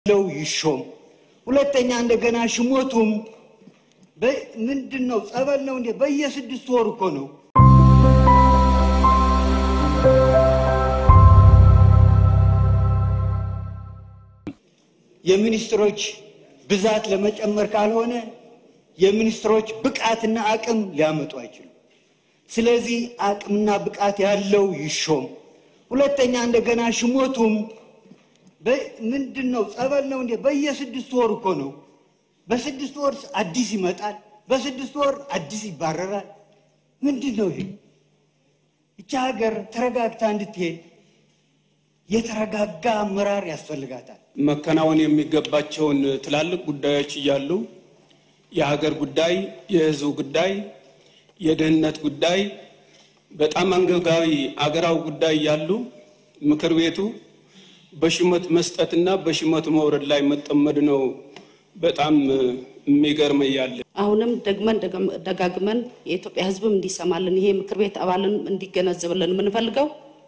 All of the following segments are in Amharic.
ለው ይሾም። ሁለተኛ እንደገና ሽሞቱም ምንድን ነው? ጸበል ነው እንዴ? በየስድስት ወር እኮ ነው። የሚኒስትሮች ብዛት ለመጨመር ካልሆነ የሚኒስትሮች ብቃትና አቅም ሊያመጡ አይችሉም። ስለዚህ አቅምና ብቃት ያለው ይሾም። ሁለተኛ እንደገና ሽሞቱም ምንድን ነው? ጸበል ነው እንዴ? በየስድስት ወር እኮ ነው። በስድስት ወር አዲስ ይመጣል፣ በስድስት ወር አዲስ ይባረራል። ምንድን ነው ይሄ? ይቺ ሀገር ተረጋግታ እንድትሄድ የተረጋጋ አመራር ያስፈልጋታል። መከናወን የሚገባቸውን ትላልቅ ጉዳዮች እያሉ የሀገር ጉዳይ፣ የሕዝብ ጉዳይ፣ የደህንነት ጉዳይ በጣም አንገብጋቢ አገራዊ ጉዳይ እያሉ ምክር ቤቱ በሽመት መስጠትና በሽመት መውረድ ላይ መጠመድ ነው። በጣም የሚገርም እያለ አሁንም ደግመን ደጋግመን የኢትዮጵያ ሕዝብም እንዲሰማልን ይሄ ምክር ቤት አባልን እንዲገነዘብልን የምንፈልገው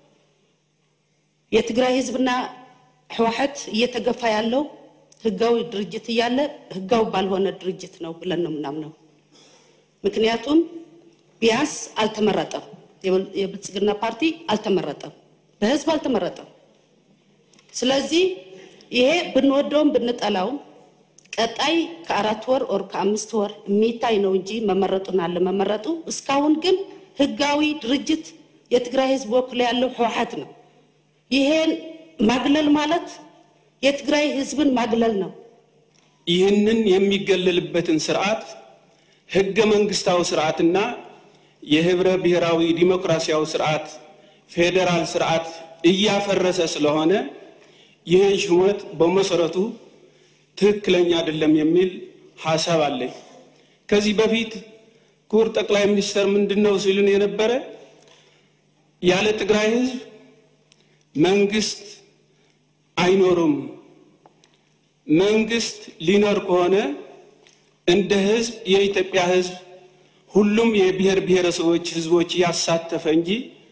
የትግራይ ሕዝብና ህወሓት እየተገፋ ያለው ህጋዊ ድርጅት እያለ ህጋዊ ባልሆነ ድርጅት ነው ብለን ነው የምናምነው። ምክንያቱም ቢያንስ አልተመረጠም። የብልጽግና ፓርቲ አልተመረጠም፣ በህዝብ አልተመረጠም። ስለዚህ ይሄ ብንወደውም ብንጠላውም ቀጣይ ከአራት ወር ኦር ከአምስት ወር የሚታይ ነው እንጂ መመረጡን አለ መመረጡ እስካሁን ግን ህጋዊ ድርጅት የትግራይ ህዝብ ወክሎ ያለው ህወሓት ነው። ይሄን ማግለል ማለት የትግራይ ህዝብን ማግለል ነው። ይህንን የሚገለልበትን ስርዓት ህገ መንግስታዊ ስርዓትና የህብረ ብሔራዊ ዲሞክራሲያዊ ስርዓት ፌዴራል ስርዓት እያፈረሰ ስለሆነ ይህን ሹመት በመሰረቱ ትክክለኛ አይደለም የሚል ሀሳብ አለኝ። ከዚህ በፊት ክቡር ጠቅላይ ሚኒስትር ምንድን ነው ሲሉን የነበረ ያለ ትግራይ ህዝብ መንግስት አይኖሩም። መንግስት ሊኖር ከሆነ እንደ ህዝብ የኢትዮጵያ ህዝብ ሁሉም የብሔር ብሔረሰቦች ህዝቦች ያሳተፈ እንጂ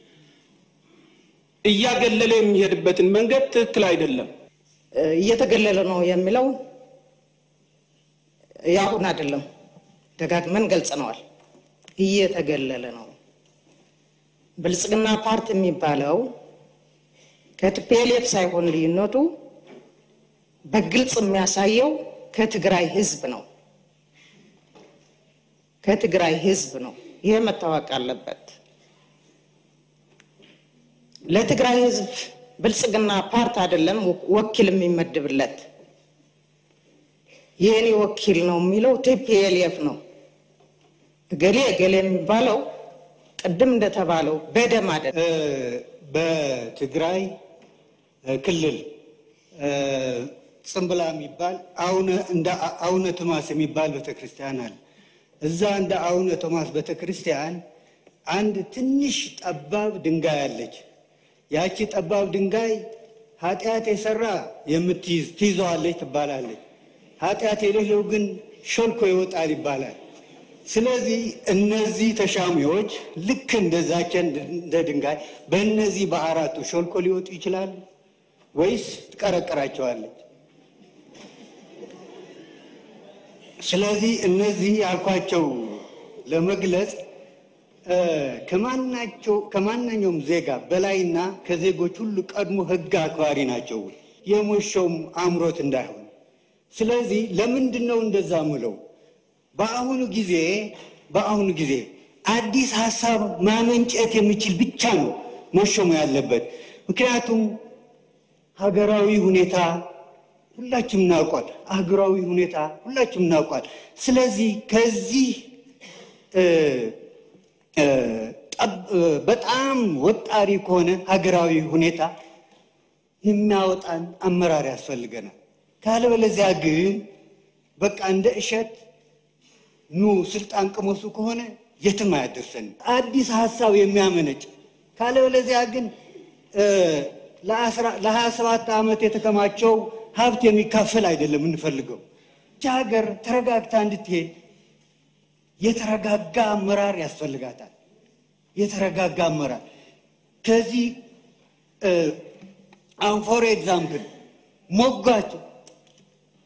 እያገለለ የሚሄድበትን መንገድ ትክክል አይደለም። እየተገለለ ነው የሚለው ያሁን አይደለም፣ ደጋግመን ገልጸነዋል። እየተገለለ ነው። ብልጽግና ፓርቲ የሚባለው ከቲፒኤልኤፍ ሳይሆን ልዩነቱ በግልጽ የሚያሳየው ከትግራይ ህዝብ ነው። ከትግራይ ህዝብ ነው። ይሄ መታወቅ አለበት። ለትግራይ ህዝብ ብልጽግና ፓርቲ አይደለም ወኪል የሚመድብለት የእኔ ወኪል ነው የሚለው ቲፒኤልኤፍ ነው። እገሌ እገሌ የሚባለው ቅድም እንደተባለው በደም አይደለም። በትግራይ ክልል ጽንብላ የሚባል እንደ አቡነ ቶማስ የሚባል ቤተክርስቲያን አለ። እዛ እንደ አቡነ ቶማስ ቤተክርስቲያን አንድ ትንሽ ጠባብ ድንጋይ አለች። ያቺ ጠባብ ድንጋይ ኃጢአት የሰራ የምትይዝ ትይዘዋለች ትባላለች። ኃጢአት የሌለው ግን ሾልኮ ይወጣል ይባላል። ስለዚህ እነዚህ ተሻሚዎች ልክ እንደዛቸ እንደ ድንጋይ በእነዚህ በአራቱ ሾልኮ ሊወጡ ይችላሉ ወይስ ትቀረቅራቸዋለች? ስለዚህ እነዚህ ያልኳቸው ለመግለጽ ከማናኛውም ዜጋ በላይና ከዜጎች ሁሉ ቀድሞ ሕግ አክባሪ ናቸው። የሞሾም አምሮት እንዳይሆን። ስለዚህ ለምንድን ነው እንደዛ ምለው? በአሁኑ ጊዜ በአሁኑ ጊዜ አዲስ ሀሳብ ማመንጨት የሚችል ብቻ ነው መሾሙ ያለበት። ምክንያቱም ሀገራዊ ሁኔታ ሁላችንም እናውቋል። ሀገራዊ ሁኔታ ሁላችንም እናውቋል። ስለዚህ ከዚህ በጣም ወጣሪ ከሆነ ሀገራዊ ሁኔታ የሚያወጣን አመራር ያስፈልገናል። ካለበለዚያ ግን በቃ እንደ እሸት ኑ ስልጣን ቅመሱ ከሆነ የትም አያደርሰንም። አዲስ ሀሳብ የሚያመነጭ ካለበለዚያ ግን ለሀያ ሰባት ዓመት የተከማቸው ሀብት የሚካፈል አይደለም የምንፈልገው። ይህች ሀገር ተረጋግታ እንድትሄድ የተረጋጋ አመራር ያስፈልጋታል። የተረጋጋ አመራር ከዚህ አሁን ፎር ኤግዛምፕል ሞጋች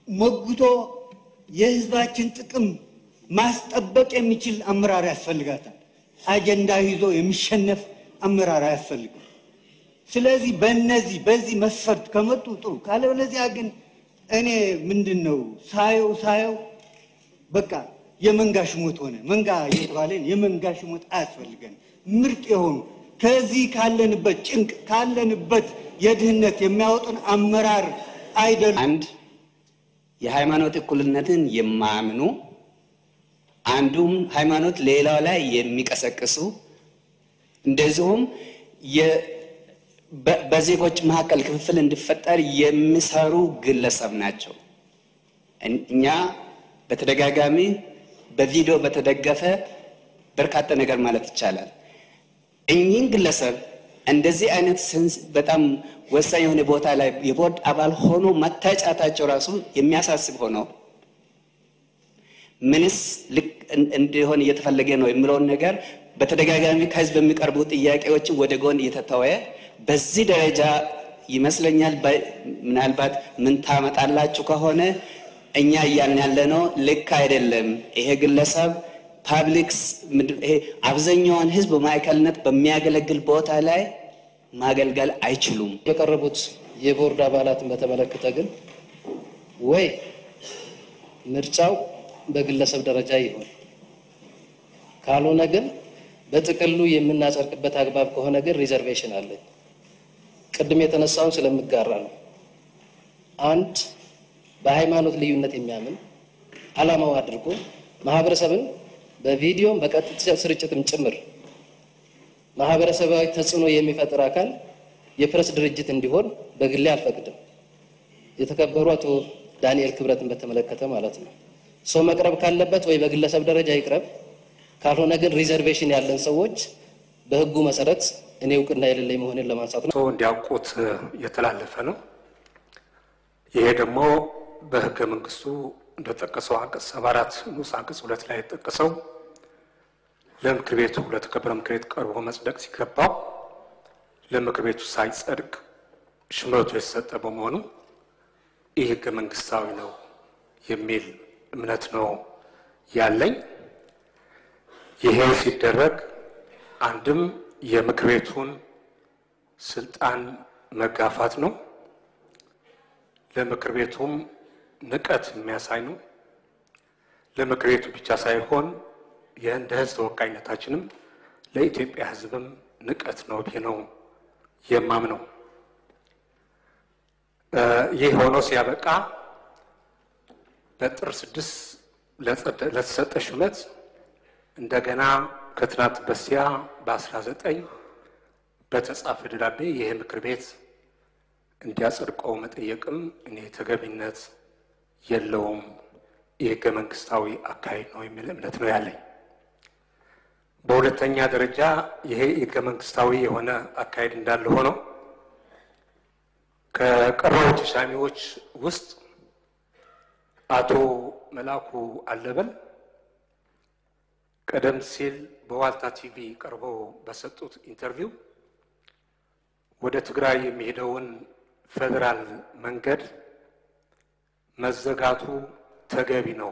ሞግቶ የህዝባችን ጥቅም ማስጠበቅ የሚችል አመራር ያስፈልጋታል። አጀንዳ ይዞ የሚሸነፍ አመራር አያስፈልግም። ስለዚህ በእነዚህ በዚህ መስፈርት ከመጡ ጥሩ፣ ካለበለዚያ ግን እኔ ምንድን ነው ሳየው ሳየው በቃ የመንጋ ሽሞት ሆነ። መንጋ እየተባለን የመንጋ ሽሞት አያስፈልገን። ምርጥ የሆኑ ከዚህ ካለንበት ጭንቅ ካለንበት የድህነት የሚያወጡን አመራር አይደሉም። አንድ የሃይማኖት እኩልነትን የማያምኑ አንዱም ሃይማኖት ሌላው ላይ የሚቀሰቅሱ እንደዚሁም የ- በ- በዜጎች መካከል ክፍፍል እንዲፈጠር የሚሰሩ ግለሰብ ናቸው። እን- እኛ በተደጋጋሚ በቪዲዮ በተደገፈ በርካታ ነገር ማለት ይቻላል። እኚህን ግለሰብ እንደዚህ አይነት ስንስ በጣም ወሳኝ የሆነ ቦታ ላይ የቦርድ አባል ሆኖ መታጫታቸው ራሱ የሚያሳስብ ሆኖ ምንስ ልክ እን- እንዲሆን እየተፈለገ ነው የሚለውን ነገር በተደጋጋሚ ከህዝብ የሚቀርቡ ጥያቄዎችን ወደ ጎን እየተተወ በዚህ ደረጃ ይመስለኛል። በ- ምናልባት ምን ታመጣላችሁ ከሆነ እኛ እያልን ያለ ነው ልክ አይደለም። ይሄ ግለሰብ ፓብሊክስ ምንድን- ይሄ አብዛኛውን ህዝብ በማዕከልነት በሚያገለግል ቦታ ላይ ማገልገል አይችሉም። የቀረቡት የቦርድ አባላትን በተመለከተ ግን ወይ ምርጫው በግለሰብ ደረጃ ይሆን፣ ካልሆነ ግን በጥቅሉ የምናጸድቅበት አግባብ ከሆነ ግን ሪዘርቬሽን አለኝ። ቅድም የተነሳውን ስለምጋራ ነው። አንድ በሃይማኖት ልዩነት የሚያምን ዓላማው አድርጎ ማህበረሰብን በቪዲዮም በቀጥታ ስርጭትም ጭምር ማህበረሰባዊ ተጽዕኖ የሚፈጥር አካል የፕሬስ ድርጅት እንዲሆን በግሌ አልፈቅድም። የተከበሩ አቶ ዳንኤል ክብረትን በተመለከተ ማለት ነው። ሰው መቅረብ ካለበት ወይ በግለሰብ ደረጃ ይቅረብ፣ ካልሆነ ግን ሪዘርቬሽን ያለን ሰዎች በህጉ መሰረት እኔ እውቅና የሌለኝ መሆኔን ለማንሳት ነው። ሰው እንዲያውቁት የተላለፈ ነው። ይሄ ደግሞ በህገ መንግስቱ እንደጠቀሰው አንቀጽ ሰባ አራት ንዑስ አንቀጽ ሁለት ላይ የተጠቀሰው ለምክር ቤቱ ለተከበረ ምክር ቤት ቀርቦ መጽደቅ ሲገባው ለምክር ቤቱ ሳይጸድቅ ሽመቱ የተሰጠ በመሆኑ ይህ ህገ መንግስታዊ ነው የሚል እምነት ነው ያለኝ። ይሄ ሲደረግ አንድም የምክር ቤቱን ስልጣን መጋፋት ነው። ለምክር ቤቱም ንቀት የሚያሳይ ነው። ለምክር ቤቱ ብቻ ሳይሆን የእንደ ህዝብ ተወካይነታችንም ለኢትዮጵያ ህዝብም ንቀት ነው ብዬ ነው የማምነው። እ ይህ ሆኖ ሲያበቃ በጥር ስድስት ለጸደ- ለተሰጠ ሹመት እንደገና ከትናንት በስቲያ በአስራ ዘጠኝ በተጻፈ ደብዳቤ ይህ ምክር ቤት እንዲያጸድቀው መጠየቅም እኔ ተገቢነት የለውም፣ የህገ መንግስታዊ አካሄድ ነው የሚል እምነት ነው ያለኝ። በሁለተኛ ደረጃ ይሄ ህገ መንግስታዊ የሆነ አካሄድ እንዳለ ሆኖ ከቀረቡ ተሻሚዎች ውስጥ አቶ መላኩ አለበል ቀደም ሲል በዋልታ ቲቪ ቀርበው በሰጡት ኢንተርቪው ወደ ትግራይ የሚሄደውን ፌዴራል መንገድ መዘጋቱ ተገቢ ነው፣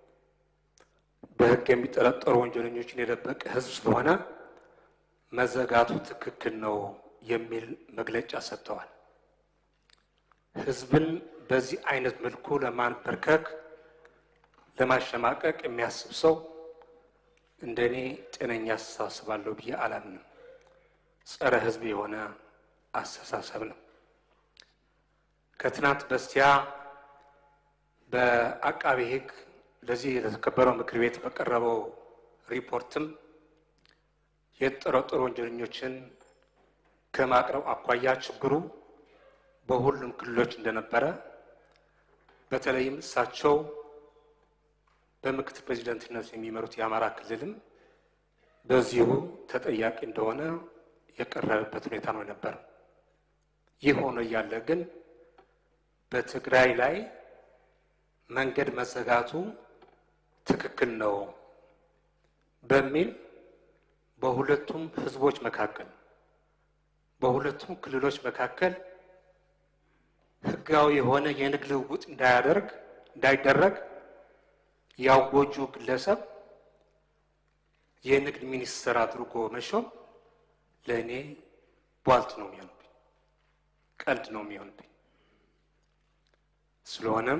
በህግ የሚጠረጠሩ ወንጀለኞችን የደበቀ ህዝብ ስለሆነ መዘጋቱ ትክክል ነው የሚል መግለጫ ሰጥተዋል። ህዝብን በዚህ አይነት መልኩ ለማንበርከክ ለማሸማቀቅ የሚያስብ ሰው እንደ እኔ ጤነኛ አስተሳሰብ አለው ብዬ አላምንም። ጸረ ህዝብ የሆነ አስተሳሰብ ነው። ከትናንት በስቲያ በአቃቤ ህግ ለዚህ የተከበረው ምክር ቤት በቀረበው ሪፖርትም የተጠረጠሩ ወንጀለኞችን ከማቅረብ አኳያ ችግሩ በሁሉም ክልሎች እንደነበረ በተለይም እሳቸው በምክትል ፕሬዚደንትነት የሚመሩት የአማራ ክልልም በዚሁ ተጠያቂ እንደሆነ የቀረበበት ሁኔታ ነው የነበረው። ይህ ሆኖ እያለ ግን በትግራይ ላይ መንገድ መዘጋቱ ትክክል ነው በሚል በሁለቱም ህዝቦች መካከል በሁለቱም ክልሎች መካከል ህጋዊ የሆነ የንግድ ልውውጥ እንዳያደርግ እንዳይደረግ ያወጁ ግለሰብ የንግድ ሚኒስትር አድርጎ መሾም ለእኔ ቧልት ነው የሚሆንብኝ፣ ቀልድ ነው የሚሆንብኝ። ስለሆነም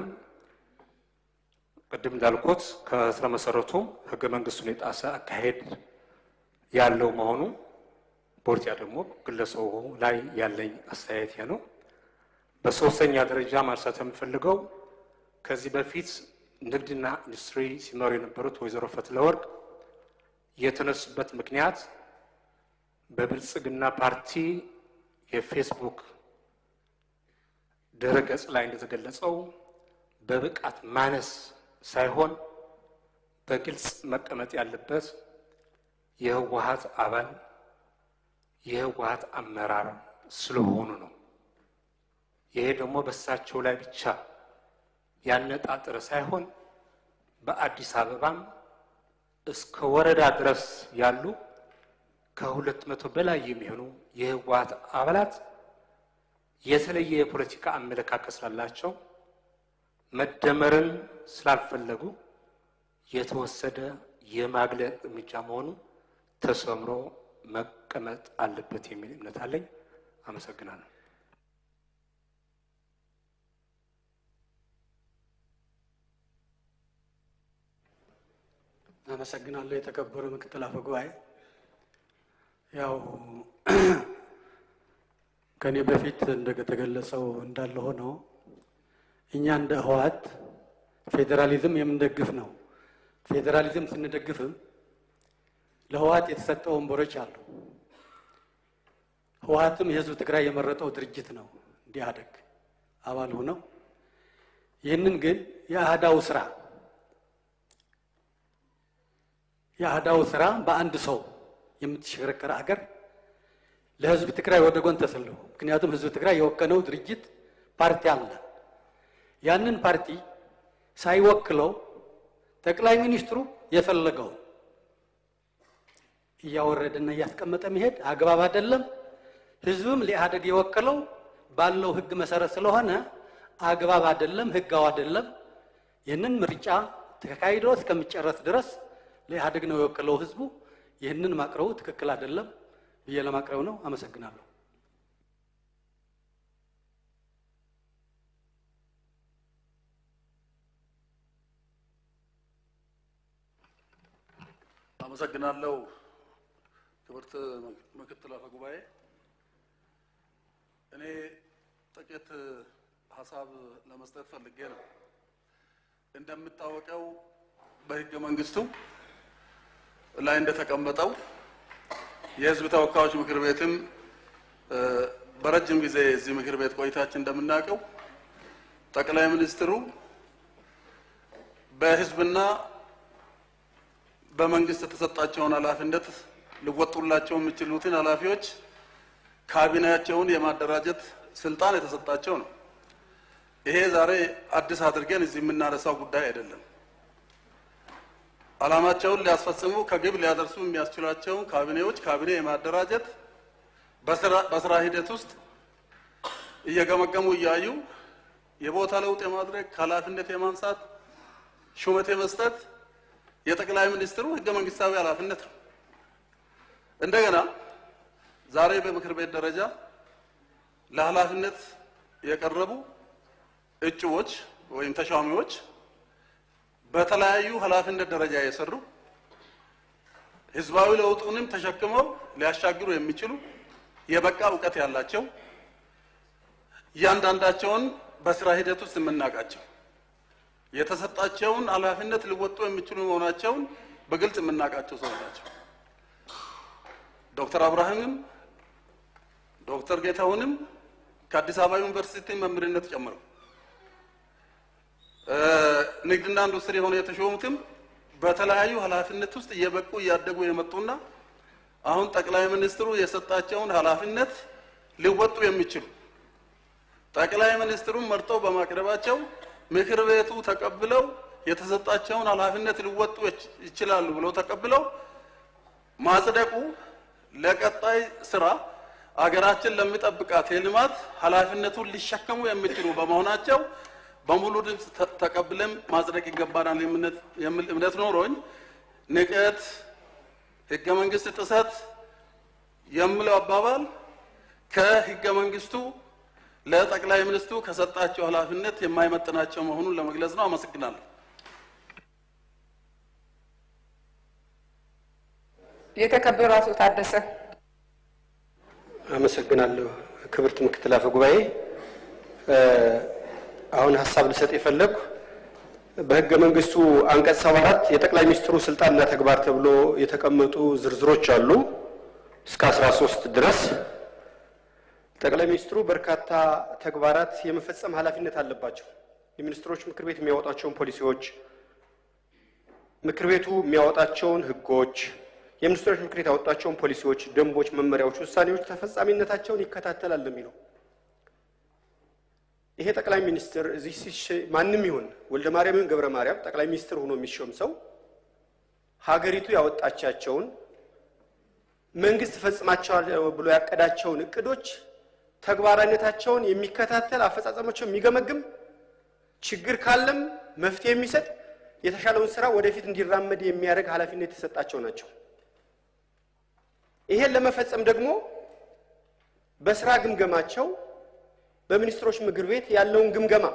ቅድም እንዳልኩት ከስረ መሰረቱ ህገ መንግስቱን የጣሰ አካሄድ ያለው መሆኑ ቦርቲያ ደግሞ ግለሰቡ ላይ ያለኝ አስተያየት ይሄ ነው። በሶስተኛ ደረጃ ማንሳት የምፈልገው ከዚህ በፊት ንግድና ኢንዱስትሪ ሲመሩ የነበሩት ወይዘሮ ፈትለወርቅ የተነሱበት ምክንያት በብልጽግና ፓርቲ የፌስቡክ ድረ ገጽ ላይ እንደተገለጸው በብቃት ማነስ ሳይሆን በግልጽ መቀመጥ ያለበት የህወሀት አባል የህወሀት አመራር ስለሆኑ ነው። ይሄ ደግሞ በእሳቸው ላይ ብቻ ያነጣጠረ ሳይሆን በአዲስ አበባም እስከ ወረዳ ድረስ ያሉ ከሁለት መቶ በላይ የሚሆኑ የህወሀት አባላት የተለየ የፖለቲካ አመለካከት ስላላቸው መደመርን ስላልፈለጉ የተወሰደ የማግለል እርምጃ መሆኑ ተሰምሮ መቀመጥ አለበት የሚል እምነት አለኝ። አመሰግናለሁ። አመሰግናለሁ። የተከበሩ ምክትል አፈ ጉባኤ፣ ያው ከኔ በፊት እንደተገለጸው እንዳለ ሆኖ እኛ እንደ ህወሓት ፌዴራሊዝም የምንደግፍ ነው። ፌዴራሊዝም ስንደግፍም ለህወሓት የተሰጠ ወንበሮች አሉ። ህወሓትም የህዝብ ትግራይ የመረጠው ድርጅት ነው እንዲያደግ አባል ሆነው ይህንን ግን የአህዳው ስራ የአህዳው ስራ በአንድ ሰው የምትሽከረከር አገር ለህዝብ ትግራይ ወደ ጎን ተሰልፎ ምክንያቱም ህዝብ ትግራይ የወከነው ድርጅት ፓርቲ አለ። ያንን ፓርቲ ሳይወክለው ጠቅላይ ሚኒስትሩ የፈለገው እያወረደና እያስቀመጠ መሄድ አግባብ አይደለም። ህዝብም ለኢህአደግ የወከለው ባለው ህግ መሰረት ስለሆነ አግባብ አይደለም፣ ህጋው አይደለም። ይህንን ምርጫ ተካሂዶ እስከሚጨረስ ድረስ ለኢህአደግ ነው የወከለው ህዝቡ። ይህንን ማቅረቡ ትክክል አይደለም ብዬ ለማቅረብ ነው። አመሰግናለሁ። አመሰግናለሁ ክብርት ምክትል አፈ ጉባኤ። እኔ ጥቂት ሀሳብ ለመስጠት ፈልጌ ነው። እንደሚታወቀው በህገ መንግስቱ ላይ እንደተቀመጠው የህዝብ ተወካዮች ምክር ቤትም በረጅም ጊዜ እዚህ ምክር ቤት ቆይታችን እንደምናውቀው ጠቅላይ ሚኒስትሩ በህዝብና በመንግስት የተሰጣቸውን ኃላፊነት ሊወጡላቸው የሚችሉትን ኃላፊዎች ካቢኔያቸውን የማደራጀት ስልጣን የተሰጣቸው ነው። ይሄ ዛሬ አዲስ አድርገን እዚህ የምናነሳው ጉዳይ አይደለም። ዓላማቸውን ሊያስፈጽሙ ከግብ ሊያደርሱ የሚያስችሏቸውን ካቢኔዎች ካቢኔ የማደራጀት በስራ ሂደት ውስጥ እየገመገሙ እያዩ የቦታ ለውጥ የማድረግ ከኃላፊነት የማንሳት ሹመት የመስጠት የጠቅላይ ሚኒስትሩ ህገ መንግስታዊ ኃላፊነት ነው። እንደገና ዛሬ በምክር ቤት ደረጃ ለኃላፊነት የቀረቡ እጩዎች ወይም ተሿሚዎች በተለያዩ ኃላፊነት ደረጃ የሰሩ ህዝባዊ ለውጡንም ተሸክመው ሊያሻግሩ የሚችሉ የበቃ እውቀት ያላቸው እያንዳንዳቸውን በስራ ሂደት ውስጥ የምናውቃቸው የተሰጣቸውን ኃላፊነት ሊወጡ የሚችሉ መሆናቸውን በግልጽ የምናውቃቸው ሰዎች ናቸው። ዶክተር አብርሃምም ዶክተር ጌታሁንም ከአዲስ አበባ ዩኒቨርሲቲ መምህርነት ጨምረው ንግድና ኢንዱስትሪ ሆነው የተሾሙትም በተለያዩ ኃላፊነት ውስጥ እየበቁ እያደጉ የመጡና አሁን ጠቅላይ ሚኒስትሩ የሰጣቸውን ኃላፊነት ሊወጡ የሚችሉ ጠቅላይ ሚኒስትሩን መርጠው በማቅረባቸው ምክር ቤቱ ተቀብለው የተሰጣቸውን ኃላፊነት ሊወጡ ይችላሉ ብለው ተቀብለው ማጽደቁ ለቀጣይ ስራ አገራችን ለሚጠብቃት የልማት ኃላፊነቱን ሊሸከሙ የሚችሉ በመሆናቸው በሙሉ ድምፅ ተ- ተቀብለን ማጽደቅ ይገባናል የምነት- የሚል እምነት ኖሮኝ ንቀት፣ ህገ መንግስት ጥሰት የምለው አባባል ከህገ መንግስቱ ለጠቅላይ ሚኒስትሩ ከሰጣቸው ኃላፊነት የማይመጥናቸው መሆኑን ለመግለጽ ነው። አመሰግናለሁ። የተከበሩ አቶ ታደሰ አመሰግናለሁ ክብርት ምክትል አፈ ጉባኤ። እ፣ አሁን ሀሳብ ልሰጥ የፈለግኩ በህገ መንግስቱ አንቀጽ ሰባ አራት የጠቅላይ ሚኒስትሩ ስልጣንና ተግባር ተብሎ የተቀመጡ ዝርዝሮች አሉ እስከ አስራ ሶስት ድረስ ጠቅላይ ሚኒስትሩ በርካታ ተግባራት የመፈጸም ኃላፊነት አለባቸው። የሚኒስትሮች ምክር ቤት የሚያወጣቸውን ፖሊሲዎች፣ ምክር ቤቱ የሚያወጣቸውን ህጎች፣ የሚኒስትሮች ምክር ቤት ያወጣቸውን ፖሊሲዎች፣ ደንቦች፣ መመሪያዎች፣ ውሳኔዎች ተፈጻሚነታቸውን ይከታተላል ነው የሚለው። ይሄ ጠቅላይ ሚኒስትር እዚህ ሲሸ- ማንም ይሁን ወልደ ማርያም ይሁን ገብረ ማርያም ጠቅላይ ሚኒስትር ሆኖ የሚሾም ሰው ሀገሪቱ ያወጣቻቸውን መንግስት ፈጽማቸዋል ብሎ ያቀዳቸውን እቅዶች ተግባራዊነታቸውን የሚከታተል አፈጻጸማቸውን የሚገመግም ችግር ካለም መፍትሄ የሚሰጥ የተሻለውን ስራ ወደፊት እንዲራመድ የሚያደርግ ኃላፊነት የተሰጣቸው ናቸው። ይሄን ለመፈጸም ደግሞ በስራ ግምገማቸው በሚኒስትሮች ምክር ቤት ያለውን ግምገማ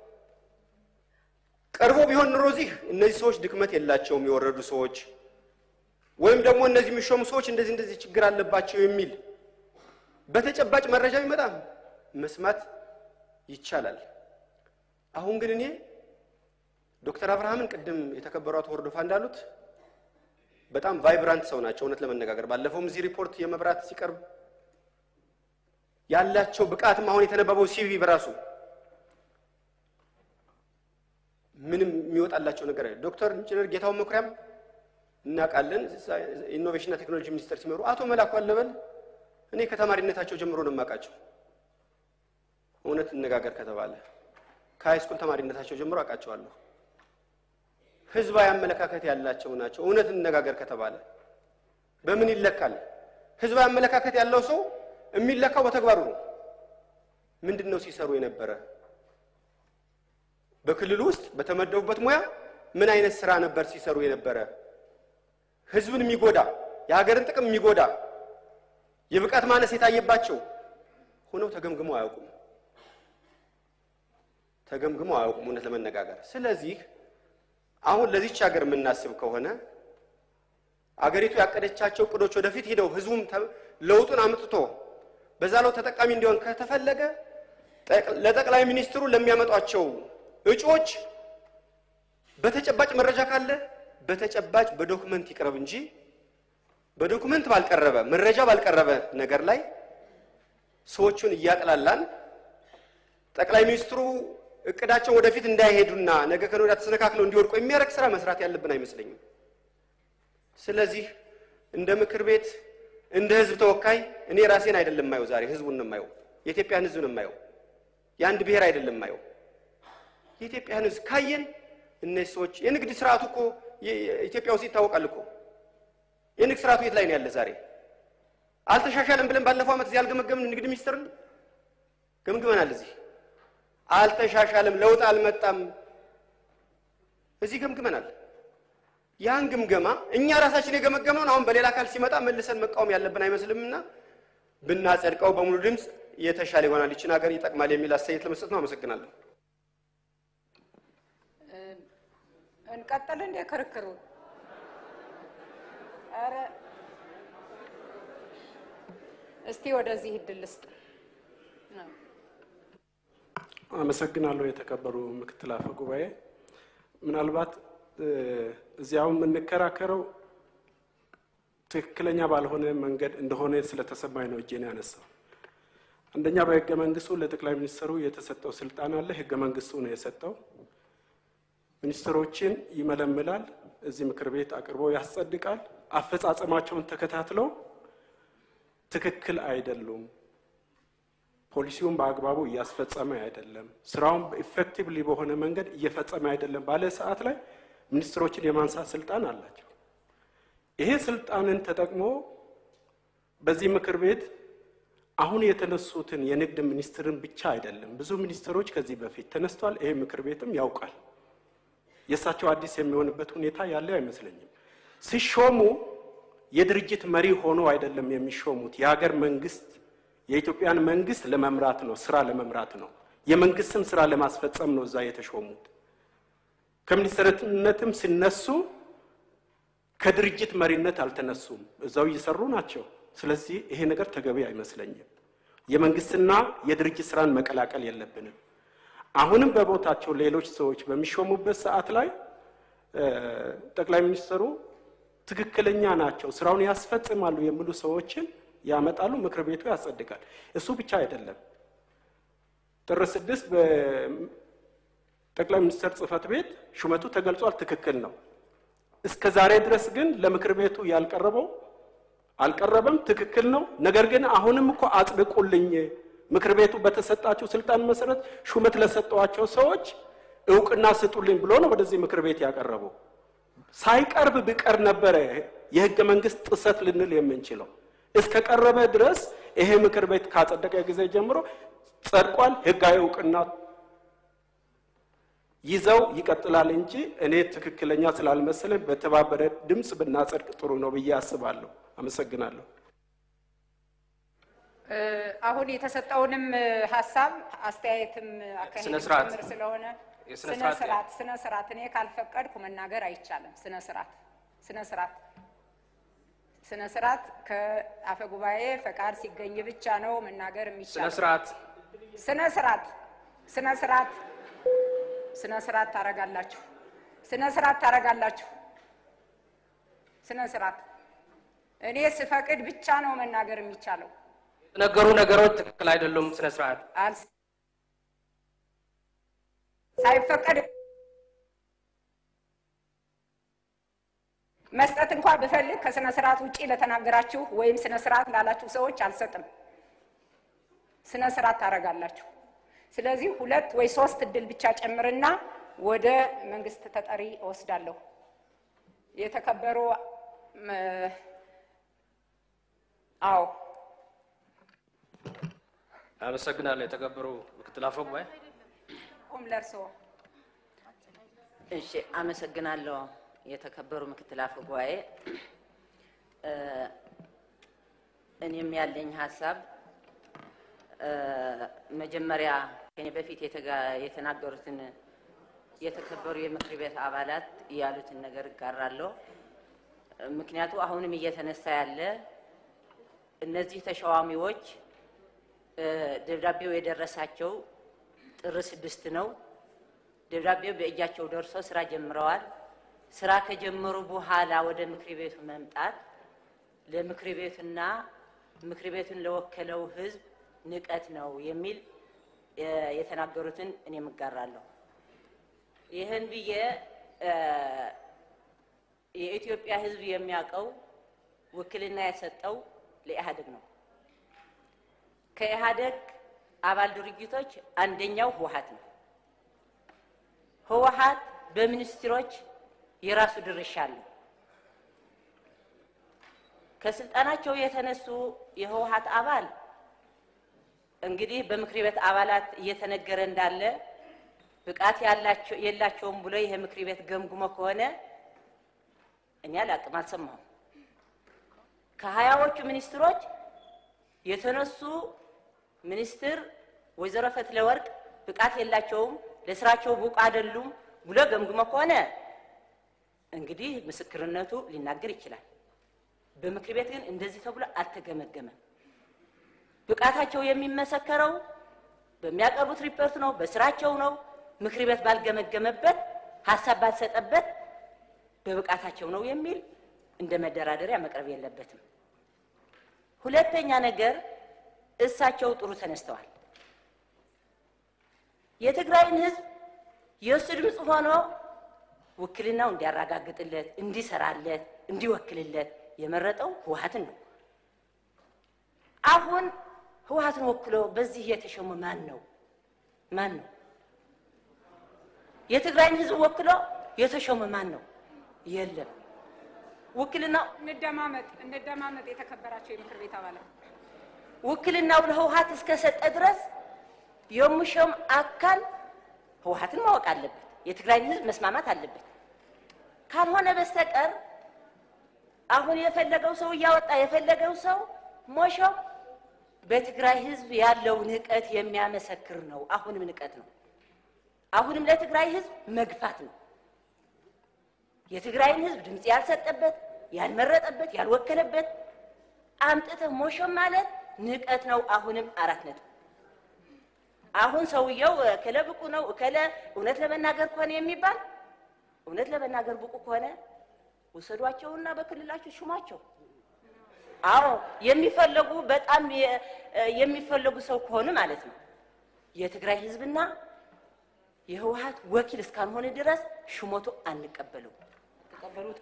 ቀርቦ ቢሆን ኑሮ እዚህ እነዚህ ሰዎች ድክመት የላቸውም የወረዱ ሰዎች ወይም ደግሞ እነዚህ የሚሾሙ ሰዎች እንደዚህ እንደዚህ ችግር አለባቸው የሚል በተጨባጭ መረጃ ቢመጣ መስማት ይቻላል። አሁን ግን እኔ ዶክተር አብርሃምን ቅድም የተከበሩ አቶ ወርዶፋ እንዳሉት በጣም ቫይብራንት ሰው ናቸው። እውነት ለመነጋገር ባለፈውም እዚህ ሪፖርት የመብራት ሲቀርብ ያላቸው ብቃትም አሁን የተነበበው ሲቪ በራሱ ምንም የሚወጣላቸው ነገር አለ። ዶክተር ኢንጂነር ጌታሁን መኩሪያም እናውቃለን። ኢኖቬሽንና ቴክኖሎጂ ሚኒስቴር ሲመሩ አቶ መላኩ አለበል እኔ ከተማሪነታቸው ጀምሮ ነው የማውቃቸው። እውነት እነጋገር ከተባለ ከሃይስኩል ተማሪነታቸው ጀምሮ አውቃቸዋለሁ። ህዝባዊ አመለካከት ያላቸው ናቸው። እውነት እነጋገር ከተባለ በምን ይለካል? ህዝባዊ አመለካከት ያለው ሰው የሚለካው በተግባሩ ነው። ምንድን ነው ሲሰሩ የነበረ? በክልሉ ውስጥ በተመደቡበት ሙያ ምን አይነት ስራ ነበር ሲሰሩ የነበረ? ህዝብን የሚጎዳ የሀገርን ጥቅም የሚጎዳ የብቃት ማነስ የታየባቸው ሆነው ተገምግመው አያውቁም። ተገምግመው አያውቁም እውነት ለመነጋገር። ስለዚህ አሁን ለዚች ሀገር የምናስብ ከሆነ አገሪቱ ያቀደቻቸው እቅዶች ወደፊት ሂደው ህዝቡም ተ- ለውጡን አምጥቶ በዛ ለው ተጠቃሚ እንዲሆን ከተፈለገ ጠቅ- ለጠቅላይ ሚኒስትሩ ለሚያመጧቸው እጩዎች በተጨባጭ መረጃ ካለ በተጨባጭ በዶክመንት ይቅረብ እንጂ በዶክመንት ባልቀረበ መረጃ ባልቀረበ ነገር ላይ ሰዎቹን እያጥላላን ጠቅላይ ሚኒስትሩ እቅዳቸውን ወደፊት እንዳይሄዱና ነገ ከነገ ወዲያ ተሰነካክለው እንዲወድቁ የሚያደርግ ስራ መስራት ያለብን አይመስለኝም። ስለዚህ እንደ ምክር ቤት እንደ ህዝብ ተወካይ እኔ ራሴን አይደለም የማየው፣ ዛሬ ህዝቡን ነው የማየው፣ የኢትዮጵያን ህዝብ ነው የማየው። የአንድ ብሔር አይደለም የማየው። የኢትዮጵያን ህዝብ ካየን እነዚህ ሰዎች የንግድ ስርዓቱ እኮ የ- የ- ኢትዮጵያ ውስጥ ይታወቃል እኮ የንግድ ስርዓቱ የት ላይ ነው ያለ? ዛሬ አልተሻሻለም ብለን ባለፈው ዓመት እዚህ አልገመገምን? ንግድ ሚኒስትርን ገምግመናል። እዚህ አልተሻሻለም፣ ለውጥ አልመጣም። እዚህ ገምግመናል። ያን ግምገማ እኛ ራሳችን የገመገመውን አሁን በሌላ አካል ሲመጣ መልሰን መቃወም ያለብን አይመስልምና ብናጸድቀው በሙሉ ድምፅ የተሻለ ይሆናል፣ ይችን ሀገር ይጠቅማል የሚል አስተያየት ለመስጠት ነው። አመሰግናለሁ። እንቀጥል እንደ ክርክሩ ኧረ እስቲ ወደዚህ እድል ልስጥ። አመሰግናለሁ የተከበሩ ምክትል አፈ ጉባኤ። ምናልባት እ፣ እዚያው የምንከራከረው ትክክለኛ ባልሆነ መንገድ እንደሆነ ስለተሰማኝ ነው እጄን ያነሳው። አንደኛ በህገ መንግስቱ ለጠቅላይ ሚኒስትሩ የተሰጠው ስልጣን አለ። ህገ መንግስቱ ነው የሰጠው። ሚኒስትሮችን ይመለምላል፣ እዚህ ምክር ቤት አቅርቦ ያስጸድቃል። አፈጻጸማቸውን ተከታትለው ትክክል አይደሉም፣ ፖሊሲውን በአግባቡ እያስፈጸመ አይደለም፣ ስራውን ኢፌክቲቭሊ በሆነ መንገድ እየፈጸመ አይደለም ባለ ሰዓት ላይ ሚኒስትሮችን የማንሳት ስልጣን አላቸው። ይሄ ስልጣንን ተጠቅሞ በዚህ ምክር ቤት አሁን የተነሱትን የንግድ ሚኒስትርን ብቻ አይደለም፣ ብዙ ሚኒስትሮች ከዚህ በፊት ተነስቷል። ይሄ ምክር ቤትም ያውቃል። የእሳቸው አዲስ የሚሆንበት ሁኔታ ያለ አይመስለኝም። ሲሾሙ የድርጅት መሪ ሆኖ አይደለም የሚሾሙት። የሀገር መንግስት የኢትዮጵያን መንግስት ለመምራት ነው፣ ስራ ለመምራት ነው፣ የመንግስትን ስራ ለማስፈጸም ነው እዛ የተሾሙት። ከሚኒስትርነትም ሲነሱ ከድርጅት መሪነት አልተነሱም፣ እዛው እየሰሩ ናቸው። ስለዚህ ይሄ ነገር ተገቢ አይመስለኝም። የመንግስትና የድርጅት ስራን መቀላቀል የለብንም። አሁንም በቦታቸው ሌሎች ሰዎች በሚሾሙበት ሰዓት ላይ ጠቅላይ ሚኒስትሩ ትክክለኛ ናቸው፣ ስራውን ያስፈጽማሉ የሚሉ ሰዎችን ያመጣሉ፣ ምክር ቤቱ ያጸድቃል። እሱ ብቻ አይደለም። ጥር ስድስት በጠቅላይ ሚኒስትር ጽህፈት ቤት ሹመቱ ተገልጿል፣ ትክክል ነው። እስከ ዛሬ ድረስ ግን ለምክር ቤቱ ያልቀረበው አልቀረበም፣ ትክክል ነው። ነገር ግን አሁንም እኮ አጽድቁልኝ፣ ምክር ቤቱ በተሰጣቸው ስልጣን መሰረት ሹመት ለሰጠዋቸው ሰዎች እውቅና ስጡልኝ ብሎ ነው ወደዚህ ምክር ቤት ያቀረበው። ሳይቀርብ ቢቀር ነበረ የህገ መንግስት ጥሰት ልንል የምንችለው። እስከ ቀረበ ድረስ ይሄ ምክር ቤት ካጸደቀ ጊዜ ጀምሮ ጸድቋል። ህጋዊ እውቅና ይዘው ይቀጥላል እንጂ እኔ ትክክለኛ ስላልመሰለኝ በተባበረ ድምፅ ብናጸድቅ ጥሩ ነው ብዬ አስባለሁ። አመሰግናለሁ። አሁን የተሰጠውንም ሀሳብ አስተያየትም አካሄድ ስነ ስርዓት ጭምር ስለሆነ የስነ ስነ ስርዓት ስርዓት ስነ ስርዓት እኔ ካልፈቀድኩ መናገር አይቻልም። ስነ ስርዓት ስነ ስርዓት ስነ ስርዓት ከአፈ ጉባኤ ፈቃድ ሲገኝ ብቻ ነው መናገር ስነ የሚቻለው። ስርዓት ስነ ስርዓት ስነ ስርዓት ስነ ስርዓት ታረጋላችሁ። ስነ ስርዓት ታረጋላችሁ። ስነ ስርዓት እኔ ስፈቅድ ብቻ ነው መናገር የሚቻለው። የተነገሩ ነገሮች ትክክል አይደሉም። ስነ ስርዓት አልስ ሳይፈቀድ መስጠት እንኳን ብፈልግ ከስነ ስርዓት ውጪ ለተናገራችሁ ወይም ስነ ስርዓት ላላችሁ ሰዎች አልሰጥም። ስነ ስርዓት ታረጋላችሁ። ስለዚህ ሁለት ወይ ሶስት እድል ብቻ ጨምርና ወደ መንግስት ተጠሪ እወስዳለሁ። የተከበሩ ም- አዎ አመሰግናለሁ። የተከበሩ ምክትል አፈ ጉባኤ ቁም ለእርስዎ እሺ፣ አመሰግናለሁ። የተከበሩ ምክትል አፈ ጉባኤ፣ እ፣ እኔም ያለኝ ሀሳብ እ፣ መጀመሪያ ከኔ በፊት የተጋ- የተናገሩትን የተከበሩ የምክር ቤት አባላት ያሉትን ነገር እጋራለሁ። ምክንያቱ አሁንም እየተነሳ ያለ እነዚህ ተሿሚዎች እ፣ ደብዳቤው የደረሳቸው ጥር ስድስት ነው። ደብዳቤው በእጃቸው ደርሶ ስራ ጀምረዋል። ስራ ከጀመሩ በኋላ ወደ ምክር ቤቱ መምጣት ለምክር ቤቱና ምክር ቤቱን ለወከለው ሕዝብ ንቀት ነው የሚል እ፣ የተናገሩትን እኔም እጋራለሁ። ይህን ብዬ እ፣ የኢትዮጵያ ሕዝብ የሚያውቀው ውክልና የሰጠው ለኢህአዴግ ነው። ከኢህአዴግ አባል ድርጅቶች አንደኛው ህወሀት ነው። ህወሀት በሚኒስትሮች የራሱ ድርሻ አለው። ከስልጣናቸው የተነሱ የህወሀት አባል እንግዲህ በምክር ቤት አባላት እየተነገረ እንዳለ ብቃት ያላቸው የላቸውም ብሎ ይሄ ምክር ቤት ገምግሞ ከሆነ እኔ አላቅም፣ አልሰማሁም። ከሀያዎቹ ሚኒስትሮች የተነሱ ሚኒስትር ወይዘሮ ፈትለወርቅ ብቃት የላቸውም፣ ለስራቸው ብቁ አይደሉም ብሎ ገምግሞ ከሆነ እንግዲህ ምስክርነቱ ሊናገር ይችላል። በምክር ቤት ግን እንደዚህ ተብሎ አልተገመገመም። ብቃታቸው የሚመሰከረው በሚያቀርቡት ሪፖርት ነው፣ በስራቸው ነው። ምክር ቤት ባልገመገመበት፣ ሀሳብ ባልሰጠበት በብቃታቸው ነው የሚል እንደ መደራደሪያ መቅረብ የለበትም። ሁለተኛ ነገር እሳቸው ጥሩ ተነስተዋል። የትግራይን ህዝብ የእሱ ድምፅ ሆኖ ውክልናው እንዲያረጋግጥለት፣ እንዲሰራለት፣ እንዲወክልለት የመረጠው ህወሀትን ነው። አሁን ህወሀትን ወክሎ በዚህ የተሾመ ማን ነው? ማን ነው? የትግራይን ህዝብ ወክሎ የተሾመ ማን ነው? የለም። ውክልናው እንደማመጥ እንደማመጥ የተከበራቸው የምክር ቤት አባላት ውክልናው ለህወሀት እስከሰጠ ድረስ የሙሾም አካል ህወሀትን ማወቅ አለበት። የትግራይን ህዝብ መስማማት አለበት። ካልሆነ በስተቀር አሁን የፈለገው ሰው እያወጣ የፈለገው ሰው ሞሾም በትግራይ ህዝብ ያለው ንቀት የሚያመሰክር ነው። አሁንም ንቀት ነው። አሁንም ለትግራይ ህዝብ መግፋት ነው። የትግራይን ህዝብ ድምፅ ያልሰጠበት፣ ያልመረጠበት፣ ያልወከለበት አምጥተህ ሞሾም ማለት ንቀት ነው። አሁንም አራት ነጥብ። አሁን ሰውየው እከለ ብቁ ነው እከለ እውነት ለመናገር ከሆነ የሚባል እውነት ለመናገር ብቁ ከሆነ ውሰዷቸውና በክልላቸው ሹማቸው። አዎ የሚፈለጉ በጣም የ- የሚፈለጉ ሰው ከሆኑ ማለት ነው። የትግራይ ህዝብና የህወሀት ወኪል እስካልሆነ ድረስ ሹመቱ አንቀበለው። ተቀበሉት።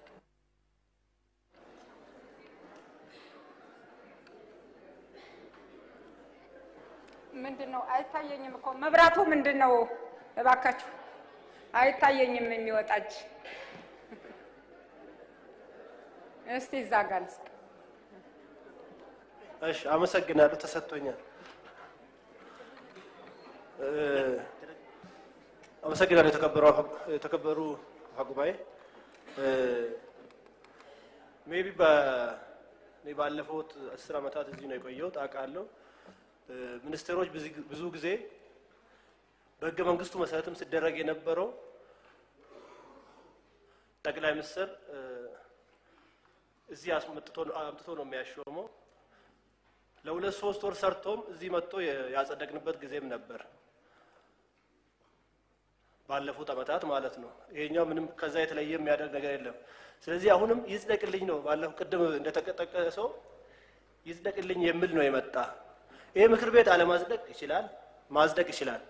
ምንድን ነው አይታየኝም እኮ መብራቱ ምንድን ነው? እባካችሁ አይታየኝም የሚወጣች እስቲ እዛ ጋር ልስጥ። እሺ፣ አመሰግናለሁ። ተሰጥቶኛል። እ፣ አመሰግናለሁ። የተከበሩ አፈ- የተከበሩ አፈ ጉባኤ ሜቢ እኔ ባለፉት አስር ዓመታት እዚህ ነው የቆየሁት አውቃለሁ። እ፣ ሚኒስቴሮች ብዙ- ብዙ ጊዜ በህገ መንግስቱ መሰረትም ሲደረግ የነበረው ጠቅላይ ሚኒስትር እ፣ እዚህ አስመጥቶ አምጥቶ ነው የሚያሾመው። ለሁለት ሶስት ወር ሰርቶም እዚህ መጥቶ የ- ያጸደቅንበት ጊዜም ነበር ባለፉት ዓመታት ማለት ነው። ይሄኛው ምንም ከዛ የተለየ የሚያደርግ ነገር የለም። ስለዚህ አሁንም ይጽደቅልኝ ነው ባለፈው ቅድም እንደተጠቀሰው ይጽደቅልኝ የሚል ነው የመጣ። ይሄ ምክር ቤት አለማጽደቅ ይችላል፣ ማጽደቅ ይችላል።